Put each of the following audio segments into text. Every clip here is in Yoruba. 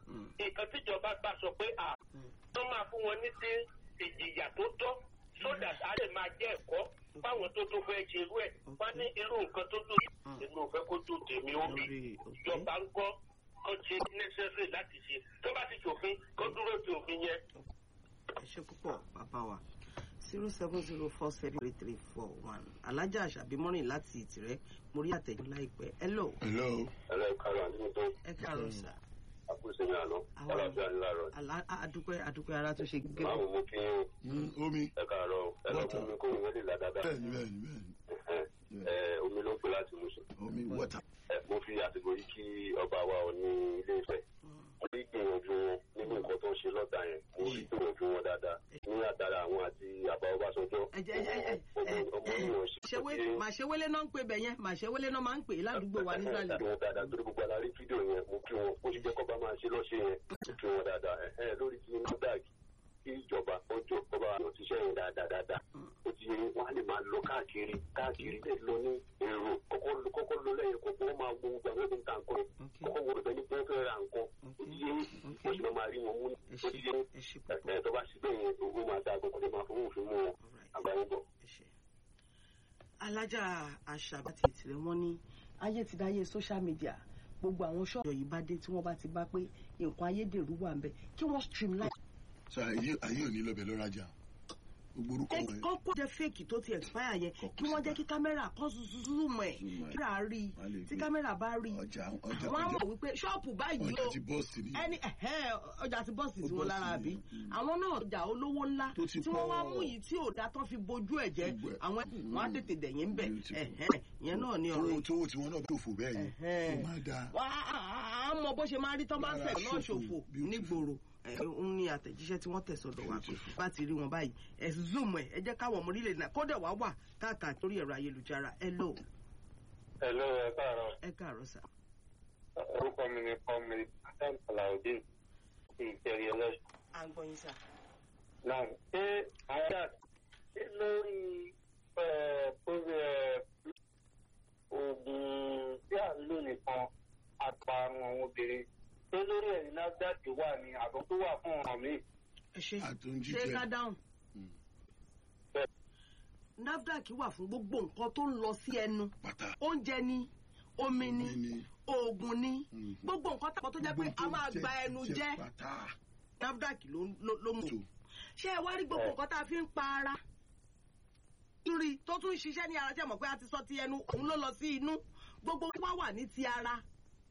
nǹkan tíjọba bá sọ pé à tó máa fún wọn ní sí ìjìyà tó tọ́ sódà á lè máa jẹ́ ẹ̀kọ́ fáwọn tó tó fẹ́ ṣerú ẹ̀ wọ́n ní irú nǹkan tó tó inú fẹ́ kó tó tèmi ó bì ìjọba ń gbọ́ kó ṣe necessary láti ṣe tó bá ti ṣòfin kó dúró ti òfin yẹn. ẹ ṣe púpọ̀ bàbá wa zero seven zero four seven three three four one alájà àṣàbí mọ́rin láti ìtìrẹ́ mo rí àtẹ̀jú láìpẹ́ hello hello. ẹlẹ́ kárọ̀ àti mi tó ẹ káàárọ̀ sà àkóso ní àná Àwọn- ọlọ́fẹ́ aláàárọ̀ Àlá- a- adúpẹ́ adúpẹ́ ara tó ṣe gẹ́gẹ́ máa mú kí Mm, omi. ẹ káàárọ̀ ẹ lọ fún mi kó ìwé lè là dáadáa bẹ́ẹ̀ni bẹ́ẹ̀ni bẹ́ẹ̀ni. ẹ omi ló ń pè láti mú sùn. omi wọ́tà. ẹ mo fi àsìkò yìí kí ọba wa ò ní ilé Ifẹ̀ mo rí gbìyànjú wọn nínú nǹkan tó ń ṣe lọ́tà yẹn mo rí gbìyànjú wọn dáadáa ní àtàrà àwọn àti àbá Ọbásanjọ́ ẹ jẹ ẹ jẹ ẹ ẹ ọmọ yìí ṣe ṣewé màṣewélé náà ń pè bẹ̀ yẹn màṣewélé náà máa ń pè é ládùúgbò wa nísàlẹ̀ wọn dáadáa torí gbogbo alárí fídíò yẹn mo kí wọn bó ṣe jẹ́ kọ́ba máa ṣe lọ́ṣẹ́ yẹn mo kí wọn dáadáa ẹ ẹ lórí ti NAFDAC kí ìjọba ọjọ́ kọ́ba àwọn tíṣẹ́ yẹn dáadáa dáadáa ó ti yẹ wọn á lè máa lọ káàkiri káàkiri lè lọ ní èrò kọ́kọ́ kọ́kọ́ lọ lẹ́yìn kọ́kọ́ wọn máa wo gbogbo àwọn ẹgbẹ́ nǹkan kan kọ́kọ́ wo rẹ̀ ní pé wọ́n fẹ́ ra nǹkan ó ti yẹ wọ́n sì máa rí wọn mú ẹ ó ti ṣe yẹ ẹ ṣe ẹ púpọ̀ ẹ tó bá síbẹ̀ yẹn owó máa da àgbẹ̀kọ́ lè máa fowó òfin mú wọn Alright. àgbáyé bọ̀. ẹ ṣe. alájà àṣàbá ti ìtìrẹ́ wọn ní ayé ti dáyé social media gbogbo àwọn ṣọ́ọ̀bù yìí bá dé tí wọ́n bá ti bá pé nǹkan ayédèrú wà ń bẹ kí wọ́n streamline sọ ayé ayé ò ní lọ bẹ̀ lọ́rajà. gbogbo orúkọ ẹ wọn. kọ́ kó jẹ́ fake tó ti expire yẹn kí wọ́n jẹ́ kí kámẹ́rà kan zoom ẹ̀ Zoom ẹ̀. kí rà rí Wọ́n lè tí gbé kámẹ́rà bá rí ọjà ọjà wọ́n á ọjà mọ̀ wípé ṣọ́ọ̀pù báyìí ọjà o ti bọ́ọ̀sì ni. ẹni ẹ̀hẹ́, ọjà ti bọ́ọ̀sì Ó tí wọ́n bọ́ọ̀sì lára ni, bí mm. àwọn náà ọjà olówó ńlá Tó ti tí wọ́n wá pọ̀. mú yìí tí ò dá tán fi bojú ẹ̀ jẹ́ Gbogbo ẹ̀. àwọn wọn á tètè dẹ̀yìn ń bẹ̀ Beautiful. ẹ̀hẹ́, ìyẹn náà ni ọ̀rọ̀ tó tó tí wọn náà tó fò bẹ́ẹ̀ yẹn. Ẹ̀hẹ́. ó máa da. wá á mọ bó ṣe máa rí tán bá ń Rárá, fẹ̀ náà ṣòfò. ṣòfò Beautiful. nígboro ẹ̀ ń ní àtẹ̀jíṣẹ́ tí wọ́n tẹ̀sọ̀dọ̀ wá Beautiful. bá ti rí wọn báyìí ẹ̀ zoom ẹ̀ ẹ jẹ́ káwọn ọmọ orílẹ̀ náà kódà wá wà káàkiri torí ẹ̀rọ ayélujára ẹ lò ẹ ló ẹ káàárọ̀ ẹ káàárọ̀ sà. orúkọ mi ni kọ́mi adam alaudin ti ìjẹ̀rì ẹlẹ́sìn. à ń gbọ́ yín sà. náà ṣé àyà ṣé lórí oògùn tí à ń lò nìkan àparun àwọn obìnrin ṣé lórí ẹ̀rí NAFDAC wà ní àbọ̀ tó wà fún ọ̀ràn mi. ẹ ṣe àtúnjíjẹ. ṣé ká dáhùn. Mm. NAFDAC wà fún gbogbo nǹkan tó ń lọ sí ẹnu pátá. oúnjẹ ni omi ni Omi ni. oògùn ni Mhm. gbogbo nǹkan tàbí tó jẹ́ pé a máa gba ẹnu jẹ́ pátá. NAFDAC ló ló- ló mú. tó ṣé ẹ wá rí gbogbo nǹkan tá a fi ń pa ara lórí tó tún ń ṣiṣẹ́ ní ara tí a mọ̀ pé a ti sọ ti ẹnu òun ló lọ sí inú gbogbo wá wà ní ti ara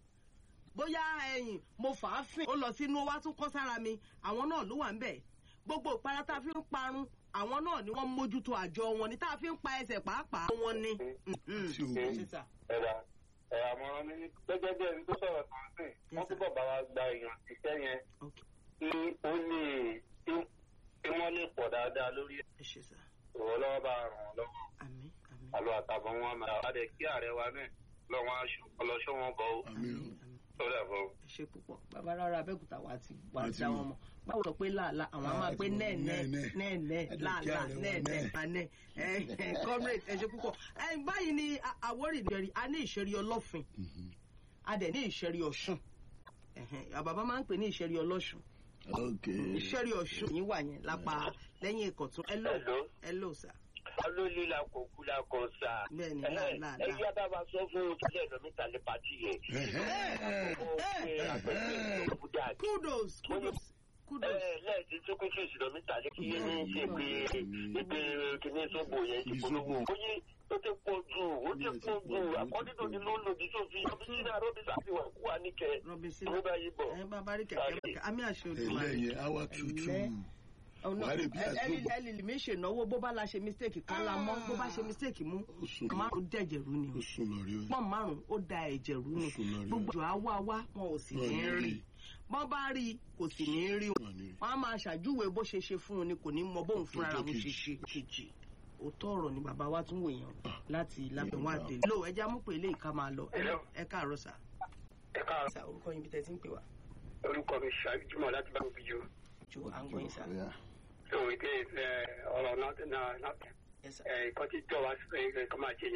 bóyá ẹ̀yìn mo fà á fìn ó lọ sínú ó wá tún kọ́ sára mi àwọn náà ló wà ń bẹ̀ gbogbo ìpara tá a fi ń parun àwọn náà ni wọ́n mójútó àjọ wọn ni tá a fi ń pa ẹsẹ̀ pàápàá wọn ni. Mhm. tí o Ṣé sà? ẹ̀rà ẹ̀rà àmọ̀ràn mi ní gẹ́gẹ́ bí ẹni tó sọ̀rọ̀ kan sí Yes, wọ́n sir. túbọ̀ bá wa gba èèyàn ṣiṣẹ́ yẹn Ok. kí ó lè kí kí wọ́n lè pọ̀ dáadáa lórí ẹ ṣe sà ìrọ̀ lọ́wọ́ bá ràn wọ́n lọ́wọ́ àmín àmín àlọ́ àtàbọ̀ wọn máa wá dé kí ààrẹ wa náà lọ́wọ́ aṣọ ọlọ́ṣọ́ wọn bọ̀ ó àmì o. àmín. sọ́dà bọ̀ ó. ẹ ṣe púpọ̀ bàbá rárá abẹ́òkúta wa ti wà Wá ti ti dá mọ̀. wọn mọ̀ báwo sọ pé láàlá àwọn á máa Ah, pé ti mọ̀. nẹ́ẹ̀nẹ́ Nẹ́ẹ̀nẹ́. nẹ́ẹ̀nẹ́ Ẹ jẹ́ kí láàlá ààrẹ wa nẹ́ẹ̀nẹ́ nẹ́ẹ̀. panẹ́ ẹ comrade ẹ ṣe púpọ̀ ẹ báyìí ni a- Àwórì ìṣẹ̀rí a ní ìṣẹ̀rí ọlọ́fin Mhm. a dẹ̀ ní ìṣẹ̀rí ọ̀ṣun Ẹ̀hẹ̀n, àbàbá máa ń pè ní ìṣẹ̀rí ọlọ́ṣun ok. ìṣẹ̀rí ọ̀ṣun yìí wà yẹn lápá lẹ́yìn ìkọ̀tún ẹ lò Hello. ẹ lò sà olórí la kò kú la kò sà. Bẹ́ẹ̀ni, Ẹ- láàlá, ẹ láà. yá bá wa sọ fún ìpínlẹ̀ lọ́mítà ní pàtí yẹn. Ẹ̀hẹ́. ó ṣe àpẹẹrẹ ìjọba kudos kudos kudos lẹ́ẹ̀tì tó kún fèsì lọ́mítà ní kí ní ṣe pé ìpè kìíní sóbò yẹn ti polówó. ó yí ó ti pọ̀ jù ó ti pọ̀ jù àkọ́dídò ni ló ń lòdì sófin ọbísínà rọ́bìsà ti wà kú wa níkẹ́. robinson ló bá yí bọ̀. ẹ bàbá rí kẹ̀kẹ́ kẹ̀kẹ́ àmì àṣẹ Olódùmarè. ẹlẹ́yìn awa tuntun. Ẹlẹ́. ọ̀nà Wàá rí bí àgbò- ẹlẹ́lì mi ṣènáwó bó bá la ṣe mistake kan la mọ́ bó bá ṣe mistake mú Ó sùn lọ. márùn dẹ̀jẹ̀ rú ni o ó sùn lọ rí o. pọ́n márùn ó da ẹ̀jẹ̀ rú ni Ó sùn lọ rí o. gbogbo àjọ àwa wá wọn ò sì Wọn ò ní ní rí rí. bọ́n bá rí i kò sì ní rí Wọn ò ní rí. wọn á máa ṣàjúwe bó ṣe ṣe fún un ni kò ní mọ bóun fúnra Ọjọ́ òun ṣe kejì. ṣe kejì òótọ́ ọ̀rọ̀ ni bàbá wa tún wèèyàn láti lábẹ́wọ̀n àdé lò ẹja mú pé ilé ìka máa lọ ẹ lọ- ẹ káàárọ̀ sà ẹ káàárọ̀ sà orúkọ yín bí tẹ́ ti ń pè wá orúkọ mi ṣàjùmọ̀ láti bá òbí jù. ju à ń gbọ́ yín sà Ọ̀yá. òwe dé ọ̀rọ̀ náà náà ẹ sà. ìkọ́jú jọ wá sí pé kọ́ máa ṣe